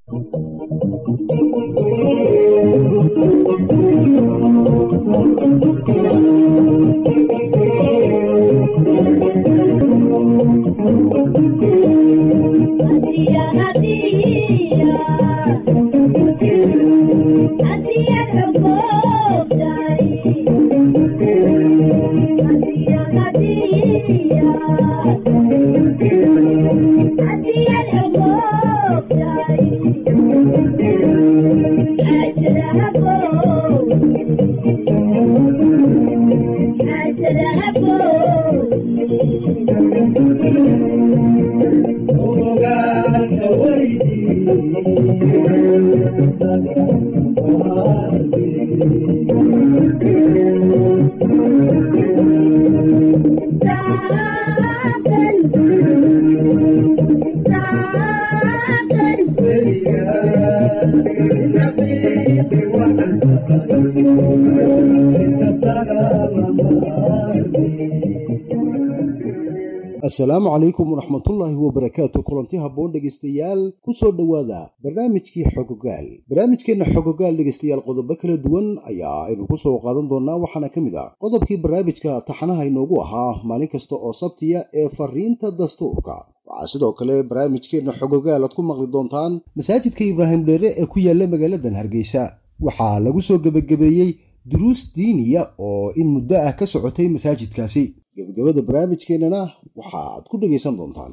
asalaamu calaykum waraxmatullaahi wabarakaatu kulanti habboon dhegaystayaal ku soo dhowaada barnaamijkii xogogaal barnaamijkeenna xogogaal dhegaystayaal qodobo kala duwan ayaa aynu ku soo qaadan doonnaa waxaana ka mid ah qodobkii barnaamijka taxanaha inoogu ahaa maalin kasta oo sabtiya ee fariinta dastuurka waxaa sidoo kale barnaamijkeenna xogogaal aad ku maqli doontaan masaajidka ibraahim dheere ee ku yaalla magaaladan hargeysa waxaa lagu soo gebagabeeyey duruus diiniya oo in muddo ah ka socotay masaajidkaasi gebagabada barnaamijkeennana waxaaad ku dhegaysan doontaan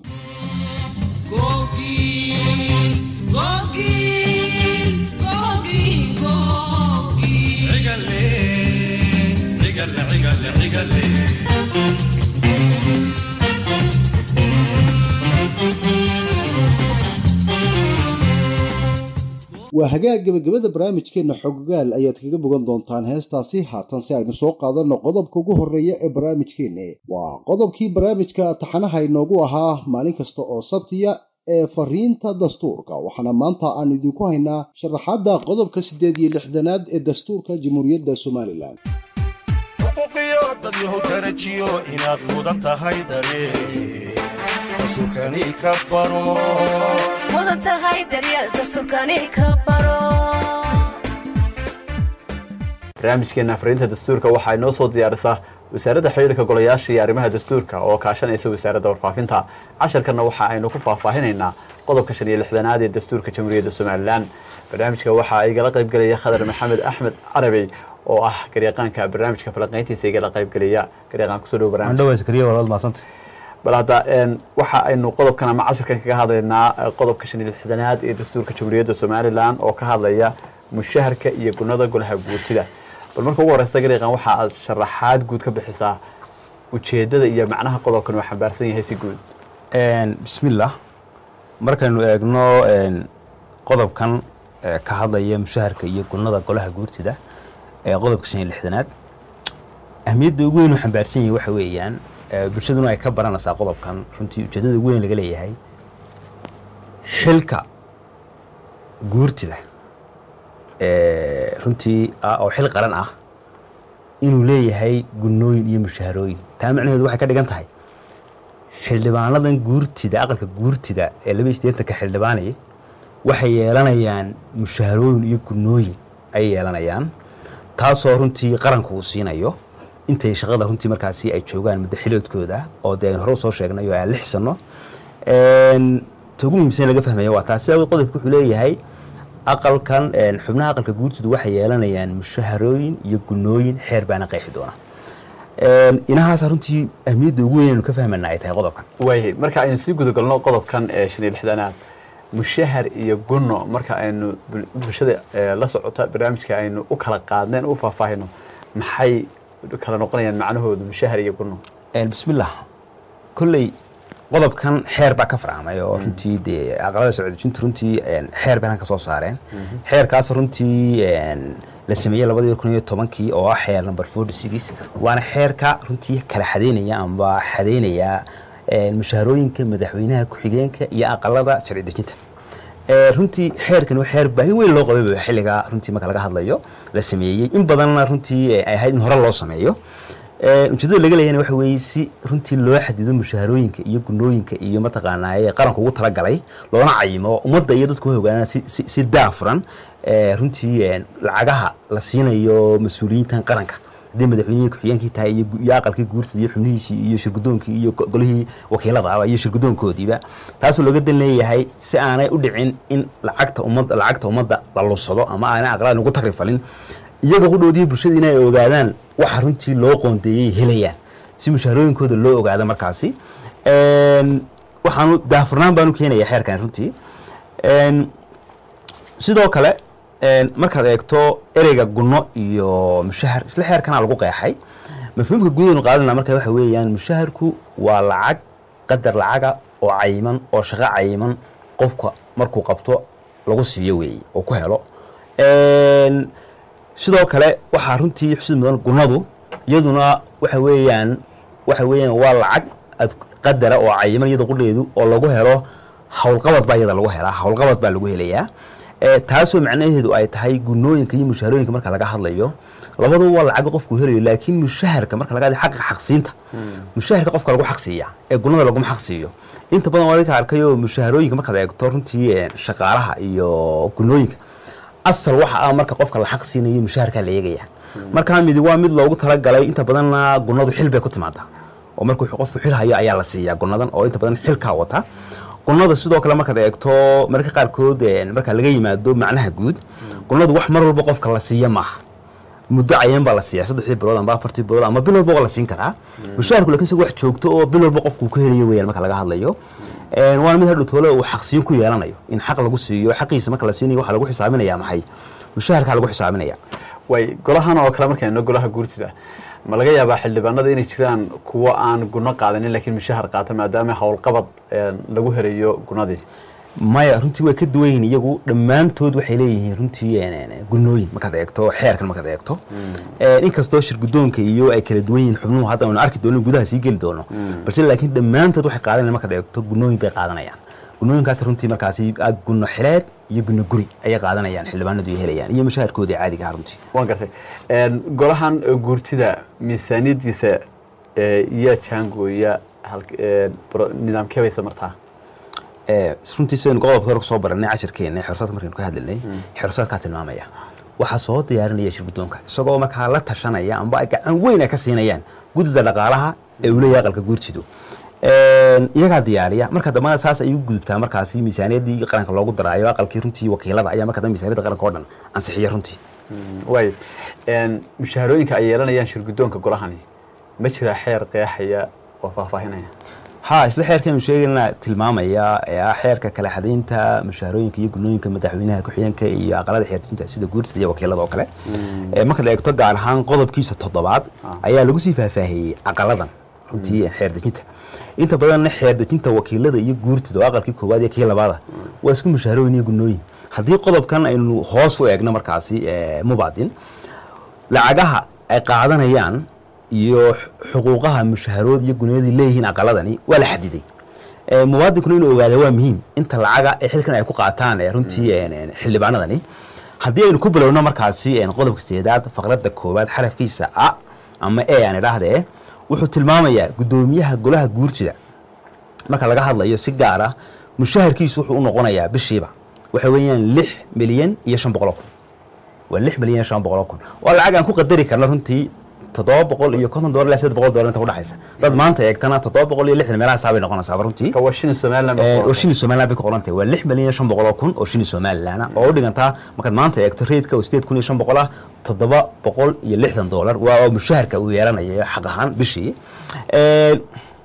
waa hagaag gebagabada barnaamijkeenna xogogaal ayaad kaga bogan doontaan heestaasi haatan si aynu soo qaadanno qodobka ugu horreeya ee barnaamijkeenna waa qodobkii barnaamijka taxanaha inoogu ahaa maalin kasta oo sabtiya ee fariinta dastuurka waxaana maanta aan idinku haynaa sharaxaadda qodobka siddeed iyo lixdanaad ee dastuurka jamhuuriyadda somalilan xuquuqiyo dadyahu darajiyo inaad mudan tahay daree dastuurkani ka baro barnaamijkeena fariinta dastuurka waxaa inoo soo diyaarisaa wasaaradda xidhiirka golayaasha iyo arrimaha dastuurka oo kaashanaysa wasaaradda warfaafinta casharkanna waxa aynu ku faahfaahinaynaa qodobka shan iyo lixdanaad ee dastuurka jamhuuriyadda somalilan barnaamijka waxaa igala qaybgelaya khadar maxamed axmed carabey oo ah garyaqaanka barnaamijka falanqayntiisa igala qaybgelaya garyaqaan kusoo dhow barnaamij bal hadda waxa aynu qodobkan ama casharkan kaga hadlaynaa qodobka shan iyo lixdanaad ee dastuurka jamhuuriyadda somalilan oo ka hadlaya mushaharka iyo gunada golaha guurtida bal marka ugu horeysa garyaqaan waxa aad sharaxaad guud ka bixisaa ujeedada iyo macnaha qodobkan uu xambaarsan yahay si guud bismillaah markaynu eegno qodobkan ka hadlaya mushaharka iyo gunada golaha guurtida ee qodobka shan iyo lixdanaad ahmiyadda ugu weyn uu xambaarsan yahay waxa weeyaan bulshaduna ay ka baranaysaa qodobkan runtii ujeedada ugu weyn laga leeyahay xilka guurtida runtii oo xil qaran ah inuu leeyahay gunooyin iyo mushaharooyin taa macnaheedu waxay ka dhigan tahay xildhibaanadan guurtida aqalka guurtida ee laba iyo siddeetanka xildhibaanaya waxay yeelanayaan mushaharooyin iyo gunooyin ayay yeelanayaan taasoo runtii qaranku uu siinayo intay shaqada runtii markaasi ay joogaan muddo xiloodkooda oo dee aynu hore usoo sheegnay oo aan la xisano ta ugu muhiimsan laga fahmaya waa taas sidaa qodobka wuxuu leeyahay aqalkan xubnaha aqalka guurtoodu waxay yeelanayaan mushaharooyin iyo gunooyin xeer baana qeexi doona inahaasa runtii ahmiyadda ugu weyn aynu ka fahmana ay tahay qodobkan waayay marka aynu sii gudagalno qodobkan ee shan iyo lixdanaad mushahar iyo gunno marka aynu bulshada la socota barnaamijka aynu u kala qaadneen u faahfaahino maxay kala noqonayaan macnahoodu mushahar iyo gunno bismillah kolley qodobkan xeer baa ka farcamay oo runtii dee aqalada socodejintu runtii xeer bay ka soo saareen xeerkaas runtii la sameeyey labadii kun iyo tobankii oo ah xeer number forty six waana xeerka runtii kala xadeynaya amba xadeynaya mushaharooyinka madaxweynaha ku-xigeenka iyo aqalada sharci dejinta runtii xeerkan xeer baahi weyn loo qabay xilliga runtii marka laga hadlayo la sameeyey in badanna runtii ay ahayd in hore loo sameeyo Ee, ujeedada laga leeyahayna waxa weeye si runtii loo xadido mushaharooyinka iyo gunooyinka iyo mataqaanaa ee qaranka ugu talagalay loona cayimo ummadda iyo dadku way ogaanaan si, si, si daafuran ee, runtii ee, lacagaha la siinayo mas-uuliyiintan qaranka haddii madaxweynihii ku-xigeenkii tahay iyo gu- iyo aqalkii guurtida iyo xubnihiisii iyo shirgudoonkii iyo go- golihii wakiilada aba iyo shirgudoonkoodiiba taasoo looga dan leeyahay si aanay u dhicin in lacagta ummadda lacagta ummadda la lunsado ama aanay aqlaad ugu takrifalin iyaga qudhoodii bulshada inay ogaadaan waxa runtii loo qoondeeyey helayaan si mushaharooyinkooda loo ogaado markaasi Een, waxaanu daafurnaan baanu keenaya xeerkan runtii Een, sidoo kale een, markaad eegto ereyga gunno iyo mushahar isla xeerkana lagu qeexay mafhuumka guudaynu qaadana marka waxa weeyaan mushaharku waa lacag qadar lacaga oo cayiman oo shaqo cayiman qofka markuu qabto lagu siiyo weeye oo ku helo Een, sidoo kale waxaa runtii xusid mudan gunnadu iyaduna waxa weeyaan waxa weeyaan waa lacag ad qadara oo cayiman iyada qudheedu oo lagu helo howlqabad baa iyada lagu helaa howlqabad baa lagu helayaa Ee, taasoo macnaheedu ay tahay gunooyinka iyo mushaharooyinka marka laga hadlayo labaduba waa lacag qofku helayo laakiin mushaharka marka laga hadlayo xaqa xaqsiinta mushaharka qofka lagu xaqsiiya ee gunada laguma xaqsiiyo inta badan waa ka arkayo mushaharooyinka markaad eegto runtii ee, shaqaalaha iyo gunooyinka asal waxa ah marka qofka la xaq siinayo mushaharkaa la eegaya markaa midi waa mid loogu talagalay inta badanna gunadu xil bay ku timaadaa oo markuu qofku xil hayo ayaa la siiyaa gunadan oo inta badan xilkaa wata gunada sidoo kale markaad eegto mararka qaarkood een, marka laga yimaado macnaha guud gunadu wax mar walba qofka la siiya maaha muddo cayan baa la siiyaa saddexdii bilood amba afartii bilood ama bil walba waa la siin karaa mushaharku lakin isaga wax joogto oo bil walba qofku ka helayo weyaan marka laga hadlayo Een, waana mid hadhow toole uu xaqsiin ku yeelanayo in xaq lagu siiyo xaqiisa marka la siinayo waxaa lagu xisaabinaya maxay mushaharkaa lagu xisaabinaya way golahan oo kale markayno golaha guurtida ma laga yaabaa xildhibaanada inay jiraan kuwo aan guno qaadanin laakiin mushahar qaata maadaama howlqabad een, lagu helayo gunadii maya runtii way ka duwan yihiin iyagu dhammaantood waxay leeyihiin runtii een, een, gunooyin markaad eegto xeerkan markaad eegto Een, inkastoo shirgudoonka iyo ay kala duwan yihiin xubnuhu hadda aynu arki doono gudaha sii geli doono balse laakiin dhammaantood waxay qaadanayaan markaad eegto gunooyin bay qaadanayaan gunooyinkaas runtii markaasi ah, guno xileed iyo guno guri ayay qaadanayaan xildhibaanadu ay helayaan iyo mushaharkoodii caadiga ah runtii waan gartay Een, golahan ee guurtida miisaaniyadiisa ee, yaa jaangooya halk- een, bro- nidaamkee baysa martaa Ee, runtii sidaynu qodobka hore kusoo baranay cashirkeena xirsaadka markaynu ka hadlaynay xirsaadkaa tilmaamaya waxaa soo diyaarinaya shirgudoonka isagoo markaa la tashanaya amba ay gacan weyn ay ka siinayaan guddida dhaqaalaha ee uu leeyahay aqalka guurtidu Een, iyagaa diyaariya marka dambana saas ay u gudubtaa markaasi miisaaniyaddii qaranka loogu daraayo aqalkii runtii wakiilada ayaa marka dambe miisaaniyadda qaranka oo dhan ansixiya runtii way Een, mushaharooyinka ay yeelanayaan shirgudoonka golahani ma jira xeer qeexaya oo faahfaahinaya ha isla xeerkaynu sheegayna tilmaamaya ee ah xeerka kala xadaynta mushaharooyinka iyo gunooyinka madaxweynaha ku-xigeenka iyo aqalada xeertinta sida guurtida iyo wakiilada oo kale Ee, markaad eegto gaar ahaan qodobkiisa toddobaad ayaa lagu sii faahfaahiyey aqaladan runtii xeer dejinta inta badanna xeer dejinta wakiilada iyo guurtida oo aqalkii koowaad iyo kii labaada waa isku mushaharooyin iyo gunooyin haddii qodobkan aynu hoos u eegno markaasi ee, mubaadin lacagaha ay qaadanayaan iyo xuquuqaha mushaharood iyo gunyadii leeyihiin aqaladani waa la xadiday Ee, muwaadinkuna inuu ogaada waa muhiim inta lacaga ee xilkan ay ku qaataan ee runtii een, een, xildhibaanadani haddii aynu ku bilowno markaasi een, qodobka sideedaad faqradda koowaad xarafkiisa a ama e aan idhaahdee wuxuu tilmaamayaa guddoomiyaha golaha guurtida marka laga hadlayo si gaar ah mushaharkiisu wuxuu u noqonayaa bishiiba waxa weeyaan lix milyan iyo shan boqol oo kun waa lix milyan iyo shan boqol oo kun waa lacag aan ku qadari karna runtii toddoba boqol iyo konton dolar ilaa siddeed boqol dolar inta udhexaysa dad maanta eegtana toddoba boqol iyo lixdan meelaha saabay noqonaysaaba runtii ka waa shilin somaliland Ee, oo shini somaliland bay ku qoran tahay waa lix milyan iyo shan boqol oo kun oo shini somaliland ah oo u dhigantaa markaad maanta eegto reydka oo sideed kun iyo shan boqol ah toddoba boqol iyo lixdan dolar waa oo mushaharka uu yeelanayo xaq ahaan bishii Ee,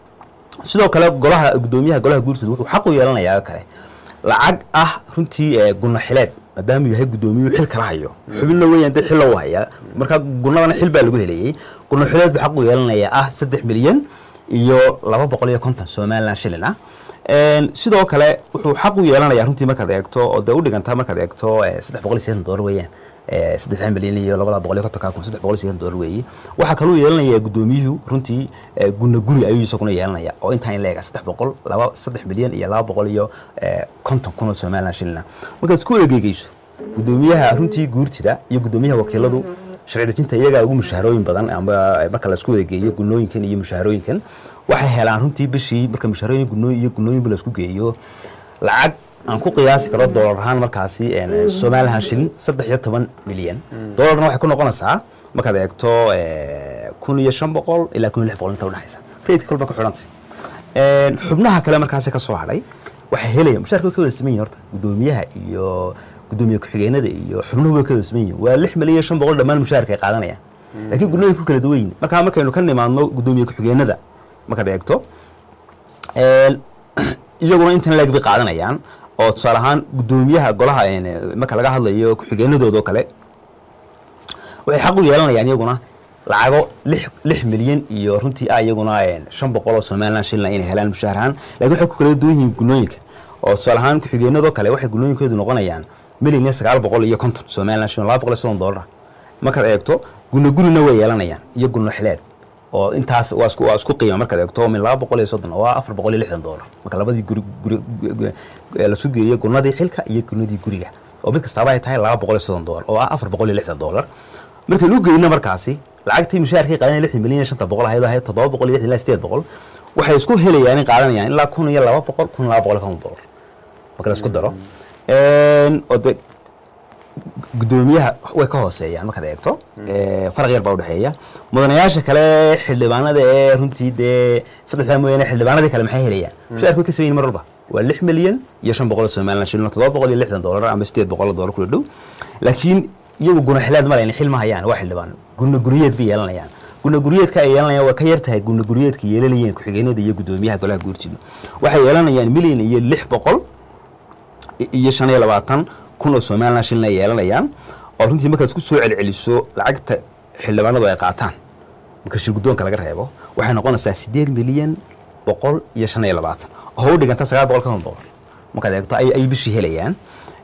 sidoo kale golaha guddoomiyaha golaha guurtida wuxuu xaq u yeelanayaa oo kale lacag ah runtii ee gunno xileed maadaama uu yahay guddoomiyuhu xil kala hayo xubinna weeyaan dad xilla u hayaa marka gunnadana xil baa lagu helayey gunno xileed buu xaq u yeelanayaa ah saddex milyan iyo laba boqol iyo konton somaliland shilin ah Een, sidoo kale wuxuu xaq u yeelanayaa runtii markaad eegto oo dee u dhigantaa markaad eegto ee, saddex boqol iyo siddeetan dolar weeyaan ee, saddex milyan iyo labada boqol iyo kontonka kun saddex boqol iyo siddeetan dolar weeye waxaa kaluu yeelanayaa guddoomiyuhu runtii ee, gunno guri ayuu isaguna yeelanaya oo intaan in leega saddex boqol laba saddex milyan iyo laba boqol iyo ee, konton kun oo somaliland shilin ah markaad isku egeegeyso guddoomiyaha runtii guurtida iyo guddoomiyaha wakiiladu sharci dejinta iyagaa ugu mushaharooyin badan ama marka la isku wada geeyo gunooyinkan iyo mushaharooyinkan waxay helaan runtii bishii marka mushaharooyin gunooyin iyo gunooyinba la isku geeyo lacag aan ku qiyaasi karo doolar ahaan markaasi een, somalilan shilin saddex iyo toban milyan doolarna waxay ku noqonaysaa markaad eegto eh, kun iyo shan boqol ilaa kun iyo lix boqol inta udhexaysa reedka kolba ku xidhantay Een, xubnaha kale markaasi ka soo hadhay waxay helayaan mushaarka way ka wada siman yihin horta guddoomiyaha iyo guddoomiye ku-xigeenada iyo xubnuhu way ka wada siman yihin waa lix milyan iyo shan boqol dhammaan mushaarka ay qaadanayaan laakiin gunnooyinka ku kala duwan yihin markaa markaynu ka nimaadno guddoomiye ku-xigeenada markaad eegto een, iyaguna intan leeg bay qaadanayaan oo tusaale ahaan guddoomiyaha golaha een, marka laga hadlayo ku-xigeenadooda oo kale waxay xaq u yeelanayaan iyaguna lacago lix lix milyan iyo runtii ah iyaguna een, shan boqol oo somalilan shilin inay helaan mushaar ahaan laakiin waxay ku kala duwan yihiin gunooyinka oo tusaale ahaan ku-xigeenadoo kale waxay gunooyinkoodu noqonayaan milyan iyo sagaal boqol iyo konton somalilan shilin laba boqol iyo soddon doolar markaad eegto guno gurina way yeelanayaan iyo guno xileed oo intaas waa isku waa isku qiima markaad eegto min laba boqol iyo soddon oo ah afar boqol iyo lixdan doolar marka labadii guri guri gu- gu- lasu geeyo gunadii xilka iyo gunadii guriga oo mid kastaaba ay tahay laba boqol iyo soddon doolar oo ah afar boqol iyo lixdan doolar markaynu u geyno markaasi lacagtii mushaharkii qaadanaya lixdan milyan iyo shanta boqol ahayd oo ahayd toddoba boqol iyo lixdan ilaa sideed boqol waxay isku helayaan in qaadanayaan ilaa kun iyo laba boqol kun iyo laba boqol iyo konton doolar marka la isku daro Een, oo de guddoomiyaha way ka hooseeyaan markaad eegto Ee, faraq yar baa udhexeeya mudanayaasha kale xildhibaanada ee runtii dee saddexdaa mooyaane xildhibaanadii kale maxay helayaan mushaarka way ka sameyin mar walba waa lix milyan iyo shan boqol oo somalilan shilin oo toddoba boqol iyo lixdan doolar ama sideed boqol oo doolar kula dhow laakiin iyagu guna xilaad ma layn xil ma hayaan waa xildhibaan guna guriyeed bay yeelanayaan guna guriyeedka ay yeelanayaan waa ka yar tahay guna guriyeedka yeelanayeen ku-xigeenada iyo guddoomiyaha golaha guurtidu waxay yeelanayaan milyan iyo lix boqol iyo shan iyo labaatan kun oo somalilan shilin ay yeelanayaan oo runtii markaad isku soo celceliso lacagta xildhibaanadu ay qaataan marka shir guddoonka laga reebo waxay noqonaysaa sideed milyan boqol iyo shan iyo labaatan oo u dhiganta sagaal boqol konton doolar markaad eegto ay ay bishii helayaan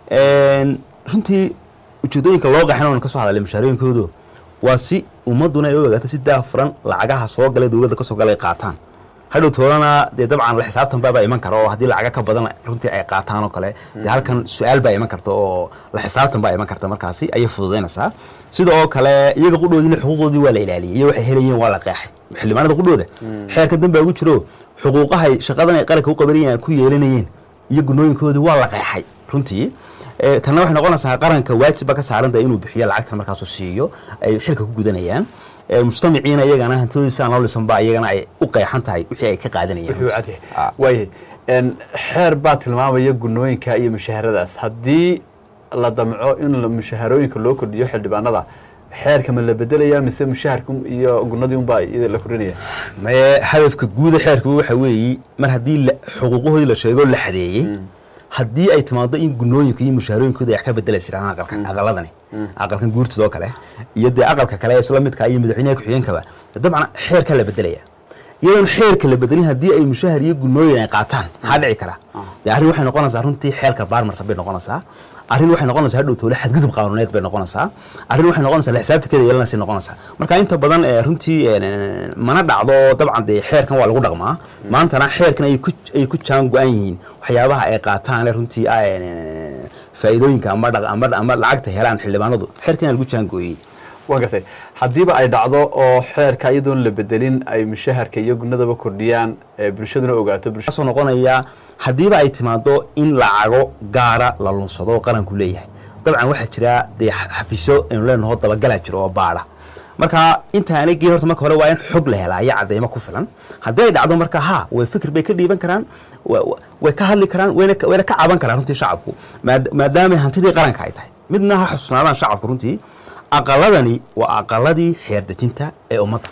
Een, runtii ujeedooyinka loo qaxin oon ka soo hadalay mushaarooyinkoodu waa si ummaduna ay u ogaato si daafuran lacagaha soo galay dowladda ka soo galay ay qaataan hadhow toolana dee dabcan la xisaabtan baabaa iman kara oo haddii lacaga ka badan runtii ay qaataan oo kale dee halkan su-aal baa iman karta oo la xisaabtan baa iman karta markaasi ayay fududaynaysaa sida oo kale iyaga qudhoodina xuquuqdoodii waa la ilaaliyay iyo waxay helayeen waa la qeexay xildhibaanada qudhooda xeerka danbaa ugu jiro xuquuqahay shaqadan ay qaranka u qabanayeen ku yeelanayeen iyo gunooyinkoodii waa la qeexay runtii Eh, tanna waxay noqonaysaa qaranka waajibba ka saaranta inuu bixiyo lacagtan markaasu siiyo ay xilka ku gudanayaan Eh, mujtamaciina iyagana hantidoodiisa aan loo lisanba iyagana ay u qeexan tahay wixii ay ka qaadanayeen wuxuu runtii. cadyahay Ah. waayahay Een, xeer baa tilmaamaya gunooyinka iyo mushaharadaas haddii la damco in la- mushaharooyinka loo kordhiyo xildhibaanada xeerka ma la bedelaya mise mushaharka iyo gunadii unbaa iyada la kordhinaya maye hadafka guuda xeerku waxa weeye mar haddii la- xuquuqahoodii la sheego la xadeeyey haddii ay timaado in gunooyinka iyo mushaharooyinkooda ay wax ka bedelaysa jiraan aqalkan aqaladani aqalkan guurtida oo kale iyo dee aqalka kale ee isla midka iyo madaxweynaha ku-xigeenkaba dabcan xeerka la bedelaya iyadoon xeerka la bedelin haddii ay mushahar iyo gunooyin ay qaataan maxaa dhici kara dee arrin waxay noqonaysaa runtii xeerka baarmarsan bay noqonaysaa arrin waxay noqonaysaa hadhow toole xadgudub qaanuuneed bay noqonaysaa arrin waxay noqonaysaa la xisaabtankeeda yeelanaysa noqonaysaa marka inta badan ee runtii ee, mana dhacdo dabcan dee xeerkan waa lagu dhaqmaa maantana xeerkan ay ku ay ku jaan go-an yihiin waxyaabaha ay qaataan ee runtii ah ee, faa'iidooyinka ama dhaq ama ama lacagta helaan xildhibaanadu xeerkan lagu jaan gooyey waan gartay haddiiba ay dhacdo oo xeerka iyadoon la bedelin ay mushaharka iyo gunadaba kordhiyaan ee bulshaduna ogaato bulsha soo noqonaya haddiiba ay timaado in lacago gaara la lunsado oo qaranku leeyahay dabcan waxaa jira dee xa- xafiisyo aynu leenaho dabagalaa jiro oo baadha marka intaanay geen horta marka hore waa in xog la helaa iyo cadeymo ku filan haddii ay dhacdo marka ha way fikir bay ka dhiiban karaan wa- wa- way ka hadli karaan wayna ka- wayna ka caban karaan runtii shacabku maad- maadaama hantidii qaranka ay tahay midna ha xusnaadaan shacabku runtii aqaladani waa aqaladii xeer dejinta ee ummadda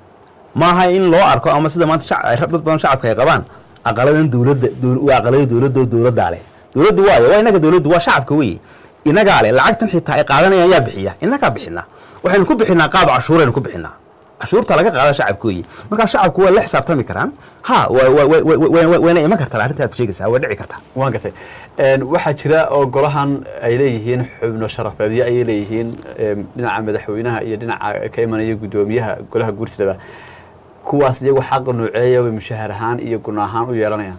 maaha in loo arko ama sida maanta shac- ay dad badan shacabka ay qabaan aqaladan dowladda dowl- waa aqalada dowladda oo dowladdaa leh dowladdu waayo waa inaga dowladdu waa shacabka weye inagaa leh lacagtan xitaa ay qaadanayaan yaa bixiya inagaa bixinaa waxaynu ku bixinaa qaab cashuuraynu ku bixinaa cashuurta laga qaada shacabka weye markaa shacabku waa la xisaabtami karaan ha wa- wa- wa- wa- wa- wayna iman kartaa arrinta aad sheegaysaa way dhici kartaa waan gartay Een, waxaa jira oo golahan ay leeyihiin xubno sharafeedyo ayay leeyihiin em, dhinaca madaxweynaha iyo dhinaca ka imanaya guddoomiyaha golaha guurtidaba kuwaas iyagu xaqa nooceeya way mushahar ahaan iyo guna ahaan u yeelanayaan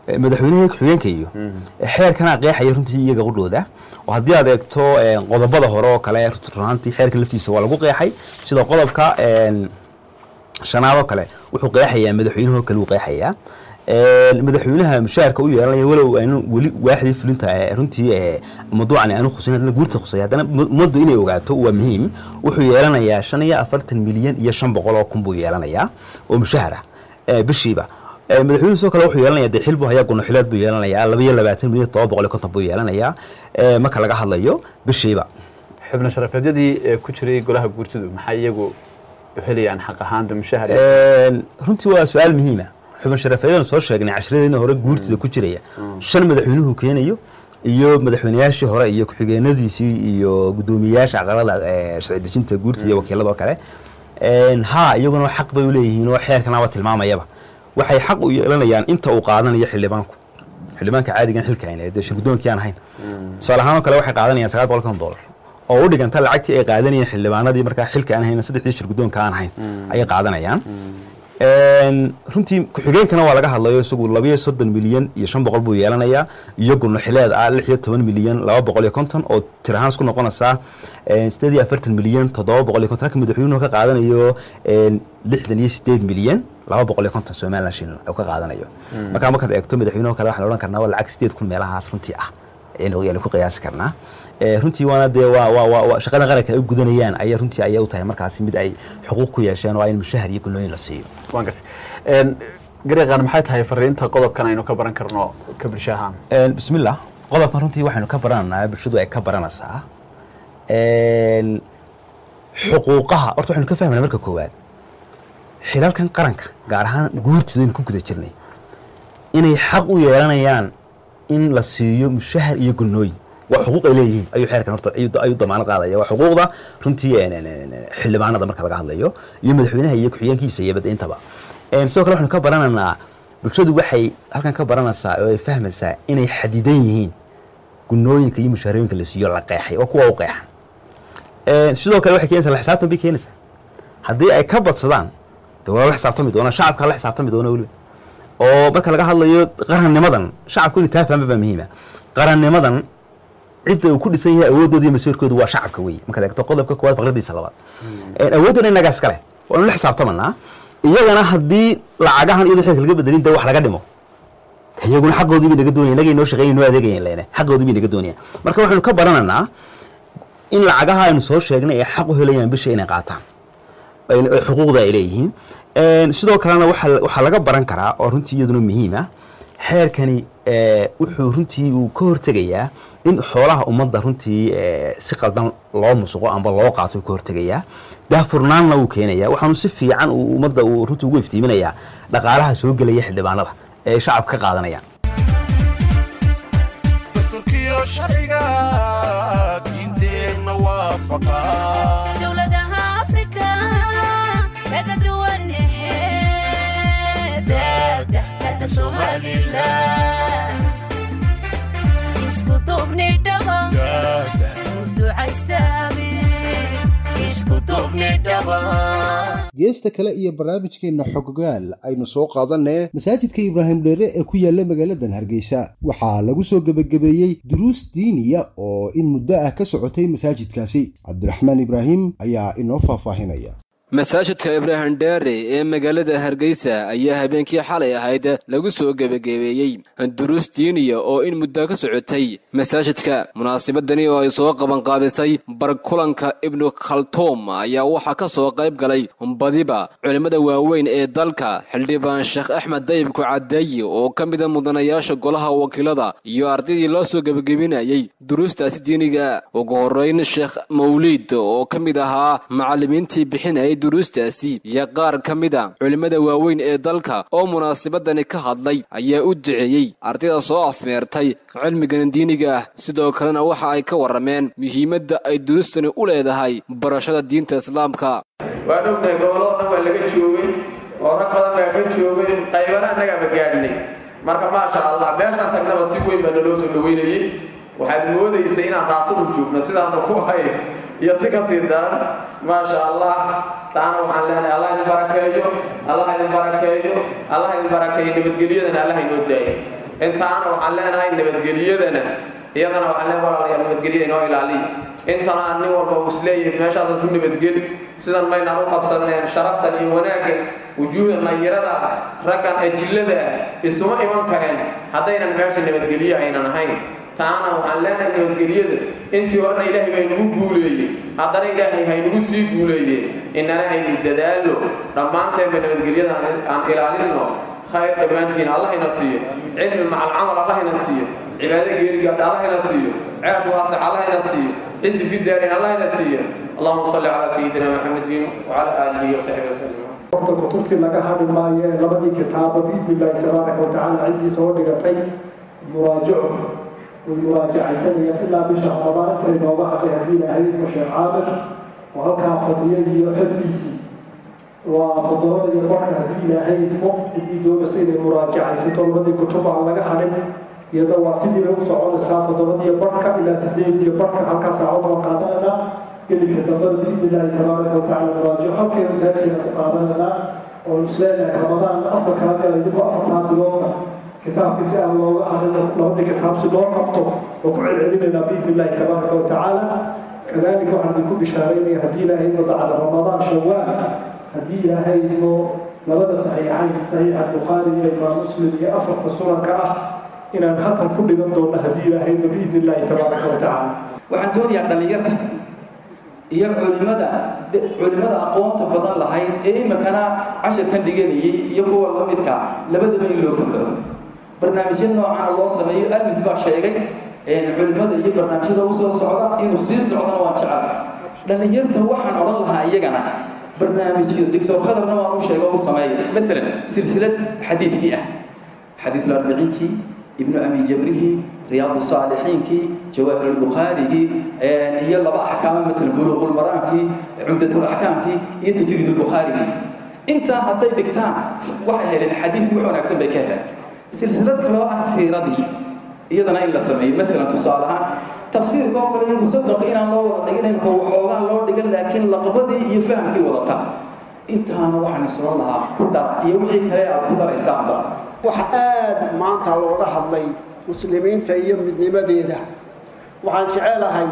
eh, madaxweynaha ku-xigeenka iyo eh, xeerkana qeexaya runtii iyaga qudhooda oo haddii aad eegto eh, qodobada hore oo kale runaantii xeerka laftiisa waa lagu qeexay sida qodobka een, shanaad oo kale wuxuu qeexayaa madaxweynuhu kale uu qeexayaa Een, madaxweynaha mushaharka u yeelanaya walow aanu weli waaxdii fulinta ee runtii ee mawduucan aanu khuseyn haddana guurta khusay haddana mu- ummaddu inay ogaato waa muhiim wuxuu yeelanayaa shan iyo afartan milyan iyo shan boqol oo kun buu yeelanayaa oo mushahar ah ee bishiiba Ee, madaxweynuhu sidoo kale wuxuu yeelanayaa dee xil buu hayaa gunaxileed buu yeelanayaa laba iyo labaatan milyan todoba boqol iyo konton buu yeelanayaa ee, marka laga hadlayo bishiiba xubno sharafeedyadii ee ku jiray golaha guurtidu maxay iyagu helayaan xaq ahaanta mushahar Een, runtii waa su-aal muhiima xubin sharafeedan soo sheegnay cashiradeena hore guurtida ku jiraya shan madaxweynuhu keenayo iyo madaxweynayaashii hore iyo ku-xigeenadiisii iyo guddoomiyeyaasha aqalada ee sharci dejinta guurtida iyo wakiilada oo kale Een, ha iyaguna xaq bay uleeyihiin oo xeerkanaba tilmaamayaba waxay xaq u yeelanayaan inta uu qaadanayo xildhibaanku xildhibaanka caadigan xilka ayna dee shirgudoonkii aan ahayn tusaale ahaan oo kale waxay qaadanayaan sagaal boqol kon dollar oo u dhiganta lacagtii ay qaadanayeen xildhibaanadii markaa xilka aan ahayn saddexdii shirgudoonka aan ahayn ayay qaadanayaan Een, runtii ku-xigeenkana waa laga hadlayo isagu labayo soddon milyan iyo shan boqol buu yeelanayaa iyo gunaxileed ah lix iyo toban milyan laba boqol iyo konton oo tir ahaan isku noqonaysaa een, sideed iyo afartan milyan toddoba boqol iyo konton halka madaxweynuhu ka qaadanayo een, lixdan iyo sideed milyan laba boqol iyo konton somalilan shilin uu ka qaadanayo markaa markaad eegto madaxweynuhu kale waxaan odhan karnaa waa lacag sideed kun meelahaas runtii ah ayaynu ayaynu ku qiyaasi karnaa Ee, runtii waana dee waa waa waa waa shaqada qaranka ay u gudanayaan ayaa runtii ayay u tahay markaasi mid ay xuquuq ku yeesheen oo ay mushahar iyo gunooyin la siiyo waan gartay Een, gareeqan maxay tahay fariinta qodobkan aynu ka baran karno ka bulsho ahaan Een, bismillah qodobkan runtii waxaynu ka barananaa bulshadu ay ka baranaysaa Een, xuquuqaha horta waxaynu ka fahmayna marka koowaad xilalkan qaranka gaar ahaan guurtidaynu ku guda jirnay inay xaq u yeelanayaan in la siiyo mushahar iyo gunooyin waa xuquuq ay leeyihiin ayuu xeerkan horta ayuu ayuu damaanad qaadaya waa xuquuqda runtii een, een, een, xildhibaanada marka laga hadlayo iyo madaxweynaha iyo ku-xigeenkiisa iyo bada intaba Een, sidoo kale waxaynu ka baranaynaa bulshadu waxay halkan ka baranaysaa oo ay fahmaysaa inay xadidan yihiin gunooyinka iyo mushaharooyinka la siiyo la qeexay oo kuwa u qeexan Een, sidoo kale waxay keenaysaa la xisaabtan bay keenaysaa haddii ay ka badsadaan de waa la xisaabtami doona shacabka la xisaabtami doona weliba oo marka laga hadlayo qarannimadan shacabku inay taa fahma baa muhiima qarannimadan cidda uu ku dhisan yahay awoodooda iyo masiirkoodu waa shacabka wey markaad eegto qodobka koowaad faqradiisa labaad awooddoona innagaa iskale waanu la xisaabtamanaa iyagana haddii lacagahan iyadoo xilka laga bedelin de wax laga dhimo iyaguna xaqoodii bay naga doonaya inagay noo shaqeynay noo adeegayan lene xaqoodii bay naga doonayaan marka waxaynu ka barananaa in lacagaha aynu soo sheegnay ay xaq u helayaan bisha inay qaataan ay- ay xuquuqda ay leeyihiin Een, sidoo kalena waxaa waxaa laga baran karaa oo runtii iyaduna muhiim ah xeerkani ee, wuxuu runtii uu ka hortegayaa in xoolaha ummadda runtii ee, si qaldan loo musuqo amba loo qaato uu ka hortegayaa daafurnaanna uu keenaya waxaanu si fiican uu ummadda uu runtii ugu iftiiminayaa dhaqaalaha soo gelaya xildhibaanada ee ay shacabka ka qaadanayaan dastuurkiyo sharciga diinteenna waafaqa dowladaha afrika kaga duwan daadahkada somalilan isku duubni dhaba daada ducaystaami isku duubni dhaba geesta kale iyo barnaamijkeenna xogogaal aynu soo qaadanee masaajidka ibraahim dheere ee ku yaalla magaaladan hargeysa waxaa lagu soo gebagabeeyey duruus diiniya oo in muddo ah ka socotay masaajidkaasi cabdiraxmaan ibraahim ayaa inoo faahfaahinaya masaajidka ibraahim dheere ee magaalada hargeysa ayaa habeenkii xalay ahayd lagu soo gebagabeeyey duruus diiniya oo in muddo ka socotay masaajidka munaasabadani oo ay soo qabanqaabisay barkulanka ibnu khaltuum ayaa waxaa ka soo qayb galay badiba culimmada waaweyn ee dalka xildhibaan sheekh axmed dayibku cadeeye oo ka mida mudanayaasha golaha wakiilada iyo ardaydii loo soo gebagabinayey duruustaasi diiniga ugu horeyn sheekh mawliid oo ka mid ahaa macallimiintii bixinayay duruustaasi iyo qaar ka mid a culimmada waaweyn ee dalka oo munaasabadani ka hadlay ayaa u duceeyey ardayda soo afmeertay cilmigan diiniga ah sidoo kalena waxa ay ka warrameen muhiimadda ay duruustani u leedahay barashada diinta islaamka waan ognahay gobolada dhan waa laga joogay oo rag badan baa ka joogay qaybana annagaaba gaadhnay marka maasha allah meeshaan tagnaba si weyn baa naloo soo dhaweynayey waxaad moodaysay inaan raasugu joogno sidaanu ku hayn iyo si kasii daran maasha allah taana waxaan leenahay allah idin barakeeyo allah idin barakeeyo allah idin barakeeyo nabadgelyadana allah inoo daayo intaana waxaan leenahay nabadgeliyadana iyadana waxaan leenahay walaalayaal nabadgelyada inoo ilaaliya intana nin walba uu isleeyahay meeshaasan ku nabadgeli sidan maynaan u qabsaneen sharaftan iyo wanaaggan wujuuhda nayirada ah raggan ajillada ah isuma iman kareen haddaynan meesha nabadgelyo aynan ahayn taana waxaan leenahay nabadgelyada intii horena ilaahay baa inagu guuleeyey haddana ilaahay haynagu sii guuleeye inana aynu dadaallo dhammaanteenba nabadgelyada aan ilaalinno khayr dhammaantiin allahayna siiyo cilmi macal camal allahayna siiyo cibaado geerigaadha allahayna siiyo ceesh waasac allahayna siiyo cizi fi daarin allahayna siiyo allahuma salli calaa sayidina maxamedin wacala aalihi wasaxbihi wasallam horta kutubtii laga hadhi maayo ee labadii kitaaba biidni illaahi tabaaraka wa tacaala ciddiisa oo dhigatay muraajaco way muraajacaysanayaan ilaa bisha ramadaan inta inooga hadhay haddii ilaahay ku sheekh caamir oo halkaa fadhiya iyo xertiisii waa toddobada iyo barka haddii ilaahay idmo ciddii doonaysa inay muraajacaysato labadii kutub aan laga hadhin iyada waa sidiiba u soconaysaa toddobadiyo barka ilaa sideed iyo barka halkaa saacad waa qaadananaa gelinka dambada biidni illaahi tabaaraka wa tacaala muraajaco halkeenu taagkeena ku qaadananaa oo isleenahay ramadaan afka kala galay dib afartaa bilooda kitaabkii si aan looga hadlin labadii kitaab si loo qabto oo ku celcelinaynaa biidni illaahi tabaaraka wa tacaala kadalika waxaan idinku bishaaraynaya haddii ilaahay idmo bacda ramadaan shawaal haddii ilaahay idmo labada saxiixayn saxiixa bukhaari iyo imaam muslim iyo afarta sunanka ah inaan halkan ku dhigan doonno haddii ilaahay idmo biidni illaahi tabaaraka wa tacaala waxaan doonayaa dhallinyarta iyo culimada culimada aqoonta badan lahayd ee imikana cashirkan dhiganayay iyo kuwa la midka labadaba in loo fakero barnaamijyo noocana loo sameeyo almis baa sheegay culimada iyo barnaamijyada usoo socda inuu sii socdana waan jecel dhallinyarta waxaan odhan lahaa iyagana barnaamijyo doctor khadarna waan u sheega u sameeya maalan silsilad xadiidkii ah xadiid arbiciinkii ibnu abi jamrihi riyaad saalixiinkii jawaahir albukhaarigii iyo laba axkaamo matal buluuqulmaraankii cumdatulaxkaamkii iyo tajriid albukhaarigii intaa hadday dhigtaan waxay heleen xadiidkii wax wanaagsan bay ka heleen silsilad kaloo ah siiradii iyadana in la sameeyo maalan tusaale ahaan tafsiirka oo kale iyagu soddonka inaan loo wada dhigin imika waxoogaa loo dhigan laakiin laqbadii iyo fahamkii wadata intaana waxaan isla lahaa ku dara iyo wixii kale aad ku daraysaanba waxa aad maanta looga hadlay muslimiinta iyo midnimadeeda waxaan jecelahay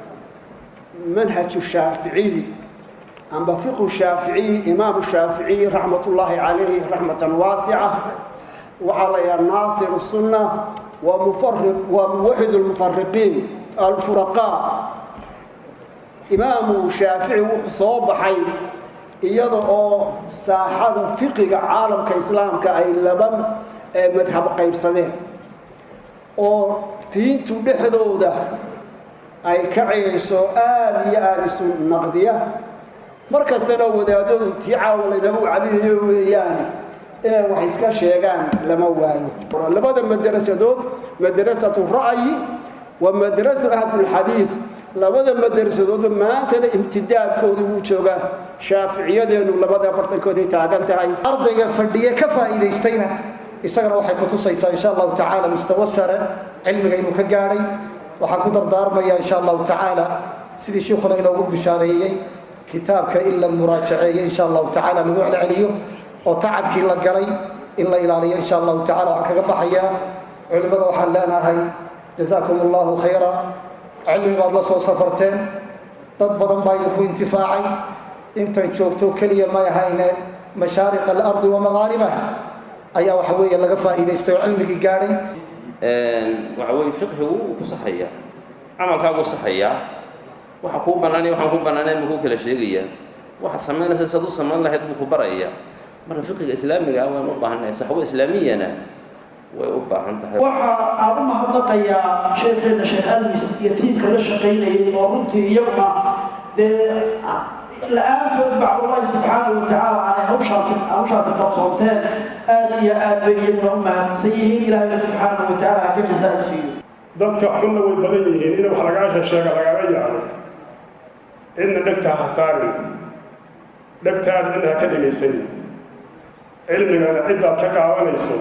manhaju shaaficiyi amba fiqhu shaaficiyi imaamu shaaficiyi raxmatullaahi calayhi raxmatan waasica waxaa la yidhaha naasir sunna waa mufariq waa muwaxid lmufariqiin alfuraqaa imaamu shaafici wuxuu soo baxay iyada oo saaxada fiqiga caalamka islaamka ay laba madhab qaybsadeen oo fiintu dhexdooda ay ka ceyayso aada iyo aada isu naqdiya markastana wadaadadu tii caawa laynagu cadiyayo weeyaane inay wax iska sheegaan lama waayo labada madarasadood madrasatu ra'yi wa madrasatu ahlulxadiis labada madrasadoodba maantana imtidaadkoodu wuu joogaa shaaficiyadeenu labada bartankooday taagan tahay ardayga fadhiye ka faa'iidaystayna isagana waxay ku tusaysaa insha allahu tacaala mustawa sare cilmiga inuu ka gaadhay waxaan ku dardaarmayaa insha allahu tacaala sidii shiikhuna inoogu bishaareeyey kitaabka in la muraajaceeyo insha allahu tacaala lagu celceliyo oo tacabkii la galay in la ilaaliyo insha allahu tacala waxaan kaga baxayaa culimmada waxaan leenahay jazaakum allahu khayra cilmi baad la soo safarteen dad badan baa idinku intifaacay intan joogto keliya may ahayne mashaariq alardi wa magaaribaha ayaa waxa weeye laga faa'iidaystay oo cilmigii gaadhay waxa weeye fiqhigu wuu ku saxayaa camalkaagu saxayaa waxa kuu bannaanaya waxaan ku bannaanayn buu ku kala sheegayaa waxa samaynaysa saad u samayn lahayd buu ku barayaa marka fiqiga islaamiga ah waan u baahannahay saxwo islaamiyana way u baahan tahay waxa aan u mahadnaqayaa sheekheena sheekh almis iyo tiimka la shaqaynayay oo runtii iyaguna dee la-aantood bacdullaahi subxaana wa tacaala aanay hawshaasi hawshaasi qabsoonteen aad iyo aad bay iyaguna u mahadsan yihiin ilaahayna subxaana wa tacaala ha ka jazaa siiyo dadka xunna way badan yihiin in wax lagaasha sheega lagaga yaabo cidna dhegta ha saarin dhegtaada cidna ha ka dhegaysanin cilmigana ciddaad ka qaadanayso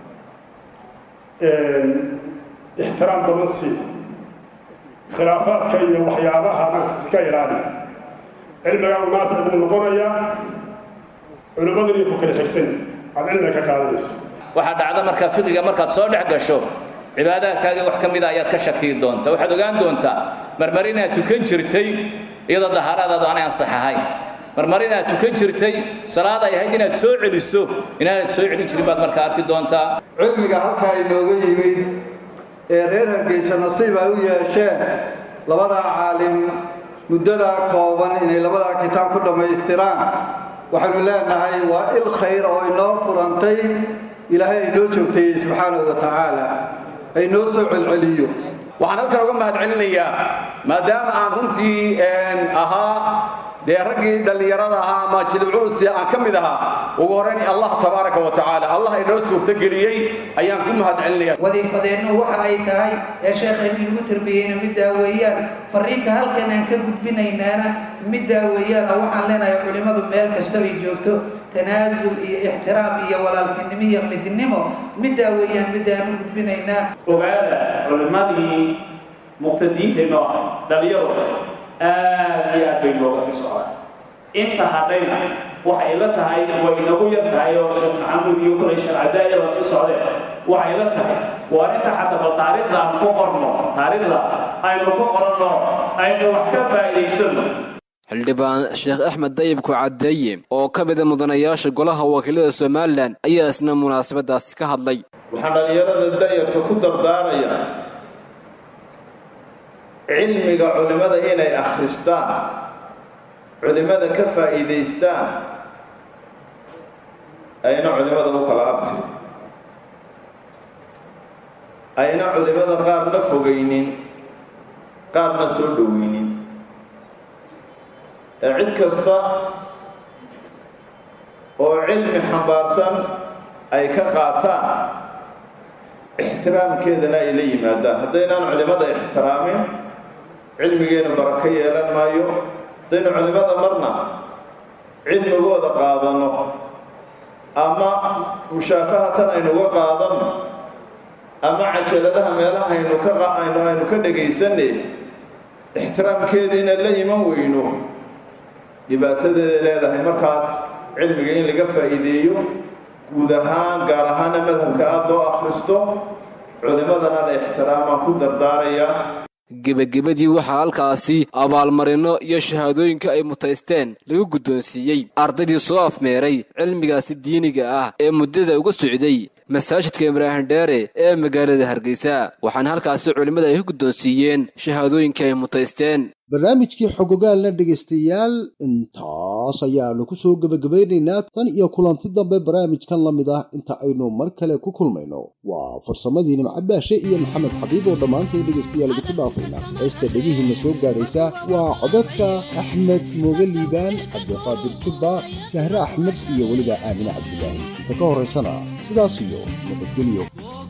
ixtiraam badan sii khilaafaadka iyo waxyaabahana iska ilaali cilmigaagu naafic buu noqonayaa culimmadan iyo ku kala xigsan aad cilmiga ka qaadanayso waxaa dhacda markaa fiqiga markaad soo dhex gasho cibaadaadkaaga wax ka mida ayaad ka shakiyi doontaa waxaad ogaan doontaa marmar inaad tukan jirtay iyadoo dahaaraadaadu aanay ansax ahayn marmar inaad tukan jirtay salaad ay ahayd inaad soo celiso inaanad soo celin jirin baad markaa arki doontaa cilmiga halkaa inooga yimid ee reer hargeysa nasiib ay u yeesheen labadaa caalim muddadaa kooban inay labadaa kitaab ku dhammaystiraan waxaynu leenahay waa il khayr oo inoo furantay ilaahay aynoo joogtayey subxaanahu wa tacaala aynoo soo celceliyo waxaan halkan uga mahad celinayaa maadaama aan runtii ahaa dee raggii dhallinyarada ahaa ama jilibculusi aan ka mid ahaa ugu horrayn allah tabaaraka wa tacaala allah inoo suurtogeliyey ayaan ku mahad celinaya wadiifadeennu waxa ay tahay ee sheekhaynu inagu tarbiyeyna middaa weeyaan fariinta halkan aan ka gudbinaynaana middaa weeyaan oo waxaan leenahay culimmadu meel kasta ay joogto tanaasul iyo ixtiraam iyo walaaltinimo iyo midnimo middaa weeyaan middaanu gudbinaynaa ogaada culimmadii muqtadiinteenno ah dhalinyaro aad iyo aad bay nooga sii socdaan inta hadhayna waxay la tahay way nagu yar tahay oo sheekh maxamuud iyo kulay sheekh cadaaya la sii socdeen waxay la tahay waa inta xataa bal taariikhda aan ku qorno taariikhda aynu ku qoranno aynu wax ka faa'iidaysano xildhibaan sheekh axmed dayibku caddeeye oo ka mida mudanayaasha golaha wakiilada somalilan ayaa isna munaasabadaasi ka hadlay waxaan dhallinyarada da'yarta ku dardaaraya cilmiga culimmada inay akhristaan culimmada ka faa'iidaystaan ayna culimmada u kala abtirin ayna culimmada qaarna fogaynin qaarna soo dhoweynin ee cid kasta oo cilmi xambaarsan ay ka qaataan ixtiraamkeedana ay la yimaadaan haddaynaan culimmada ixtiraamin cilmigeenu barako yeelan maayo haddaynu culimmada marna cilmigooda qaadanno ama mushaafahatan aynuga qaadanno ama cajaladaha meelaha aynu ka aynu aynu ka dhegaysanne ixtiraamkeediina la iman weyno dhibaatadeeda leedahay markaas cilmiga in laga faa'iideeyo guud ahaan gaar ahaana madhabka aada loo akhristo culimmadana la ixtiraamaan ku dardaaraya gebagabadii waxaa halkaasi abaalmarinno iyo shahaadooyinka ay mutaysteen lagu guddoonsiiyey ardaydii soo afmeeray cilmigaasi diiniga ah ee muddada uga socday masaajidka ibraahim dheere ee magaalada hargeysa waxaana halkaasi culimmada ay ku guddoonsiiyeen shahaadooyinkii ay mutaysteen barnaamijkii xogogaalna dhegaystayaal intaas ayaanu ku soo gebagabaynaynaa tan iyo kulanti dambe barnaamijkan la mid ah inta aynu mar kale ku kulmayno waa farsamadii nimcabaashe iyo maxamed xabiib oo dhammaantay dhegaystayaal idinku dhaafayna heesta dhegihiinna soo gaadhaysa waa codadka axmed mooge liibaan cabdiqaadir jubba sahre axmed iyo weliba aamine cabdilaahi inta ka horraysana sidaas iyo nabadgelyo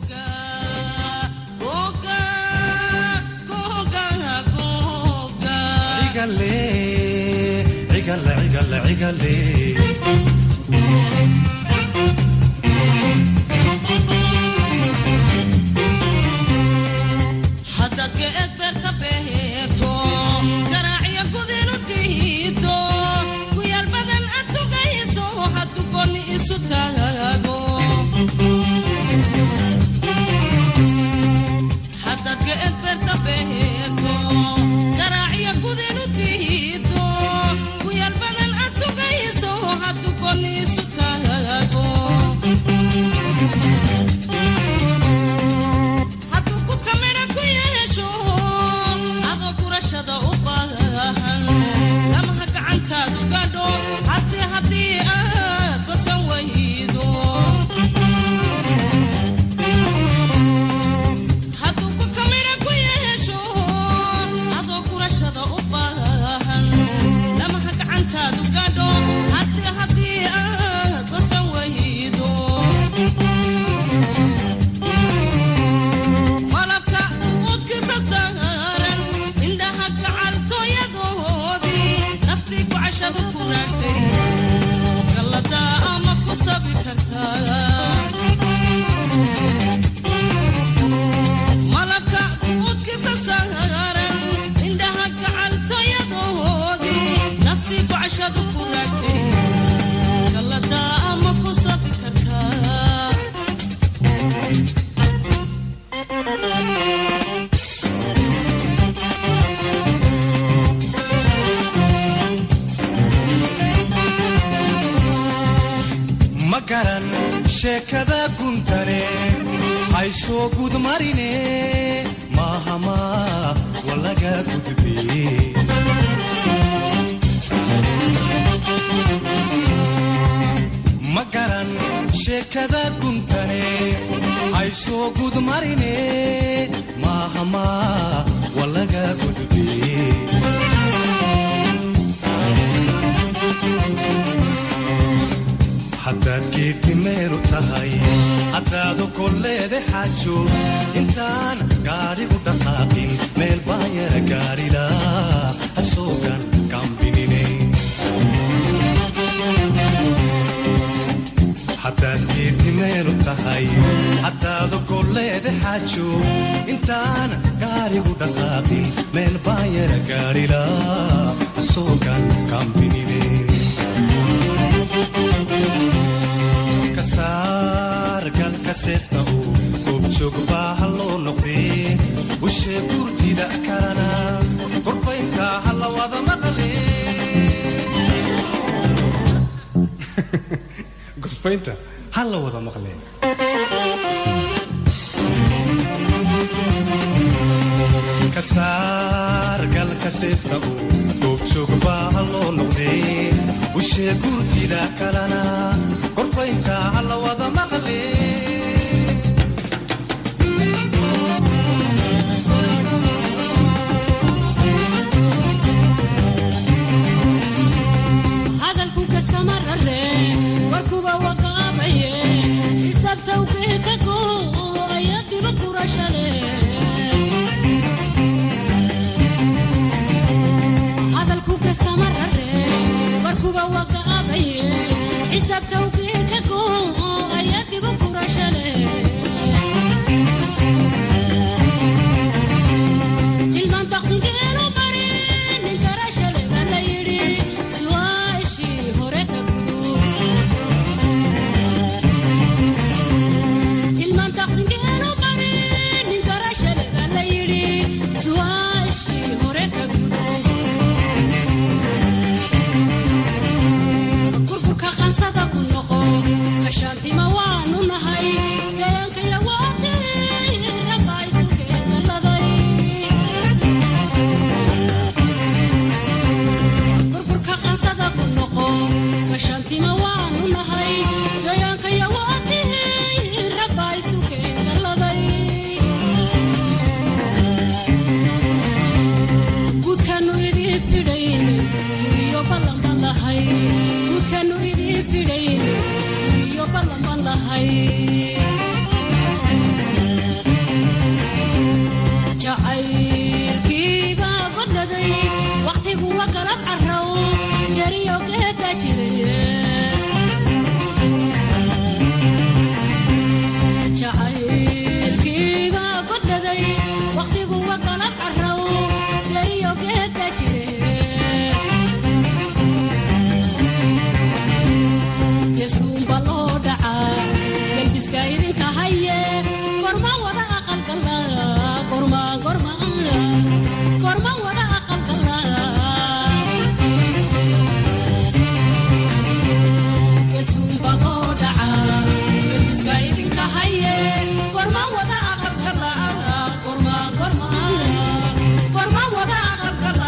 haddaadka edbeerka beheerto garaaciyo gudinu dihido kuyaal badan aad sugayso haddu goonni isu taago haddaadka edbeerka beheerto garaaciyo gudinu dihido kuyaal badan aad sugayso haddu goonni isu taago hadduu gudka midha ku yeesho adoo gurashada u baahan lamaha gacantaadu gadho haddii haddii aad gosan waydo hadduu gudka midha ku yeesho adoo gurashada u baahan lamaha gacantaadu gadho haddii haddii aad gosan waydo malabka uudkisa saaran indhaha gacaltooyadoodii naftii ku cashadu ku raagtay galladaa ama ku sabi kartaa malabka uudkisa saaran indhaha gacaltooyadoodii naftii ku cashadu ku raagtay galladaa ama ku sabi kartaa garan sheekada guntane haysoo gudmarine maahama walaga gudbe ma garan sheekada guntane haysoo gudmarine maahama walaga gudbe haddaad geeddi meelu tahay haddaadu kolleede xaajo intaan gaadhigu dhaqaaqin meel baa yara gaadhila hasoogan kambinine haddaad geeddi meelu tahay haddaadu kolleede xaajo intaan gaadhigu dhaqaaqin meel baa yara gaadhila hasoogan kambinine kasaar galka seefta uu goobjoog baa ha loo noqdee ushee gurtida kalana korfaynta ha la wada maqle gorfaynta ha la wada maqle kasaar galka seefta uu goobjoog baa ha loo noqdee ushee gurtida kalana korfaynta ha la wada maqle hadalku kaskama rare warkuba waqaabaye xisaabtawgeeka go ayaa diba kurashale hadalku kaskama rare warkuba waqaabaye xisaabtawgeeka go ayaa diba kurashale tilmaan baqsingeelu mari nin karashale baa la yidhi su'aashii hore ka gudu tilmaan baqsingeelu mari nin karashale baa la yidhi su'aashii hore ka gudu kurkurka qansada ku noqo gashaantima waanu nahay gayankaya waati rabaa isu keedaladay burburka qansada ku noqo gashaantima waanu nahay gayaankaya waatihi rabaa isu keengaladay guudkanu idiin fidhayn iyo ballanban lahay guudkanu idiin fidhayn iyo ballanban lahay jacaylkiibaa godladay wakhtigu wa galab carrow jariyo geedba jiraye jacaylkiibaa godladay wakhtigu wa galab carrow jariyo geedba jire gesuumba loo dhacaa gelbiska idinka haye gorma wada aqalgala gorma gorma gorma wada aqalgala gesuumba loo dhacaa gelbiska idinka haye gorma wada aqalgala gorma gorma gorma wada aqalgala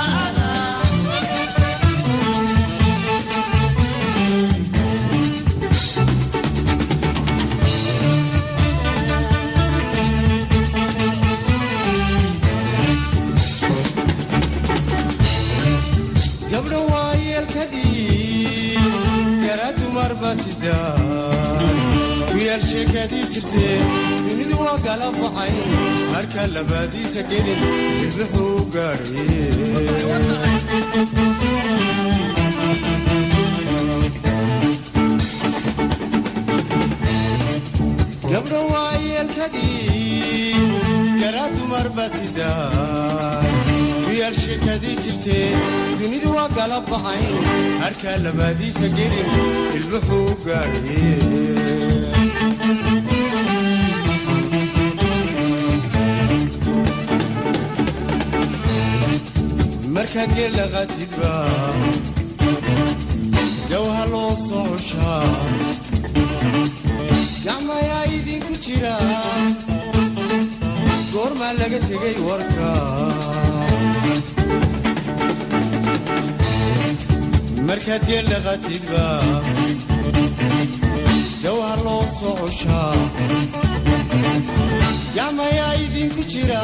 gabdho waayeelkadii yara dumarba sidaan wiyaal sheekadii jirtee dunidu waa gala baxay harka labaadiisa gelin ilmuxuu gaadhay gabdho waayeelkadii yara dumarba sidaan wiyaal sheekadii jirtee dunidu waa gala baxay harka labaadiisa gelin ilmuxuu gaadhay markaad geellaqatidba gawha loo soo cushaa gacmayaa idinku jira goormaa laga tegay warka markaad geel dhaqatidba dawha loo soo cushaa gacmayaa idinku jira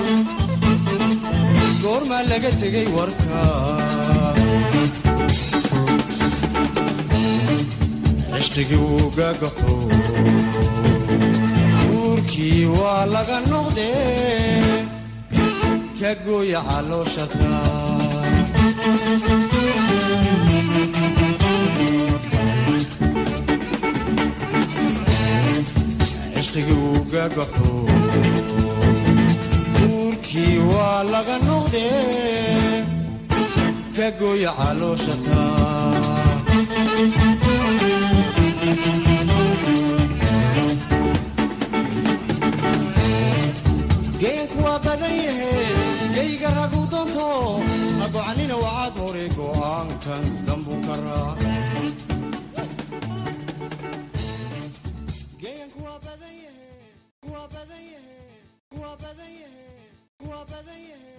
goormaa laga tegay warka cishqigii wuu gagaxo uurkii waa laga noqdee ka gooya calooshata cishqigii wuu gagaxo uurkii waa laga noqdee ka gooya calooshata geenku waa badan yahe geyga ragu doonto ha gocanina wacaad hore go'aankan dambu ka raac geenku waa badan yahe waa badan yahe waa badan yahe waa badan yahe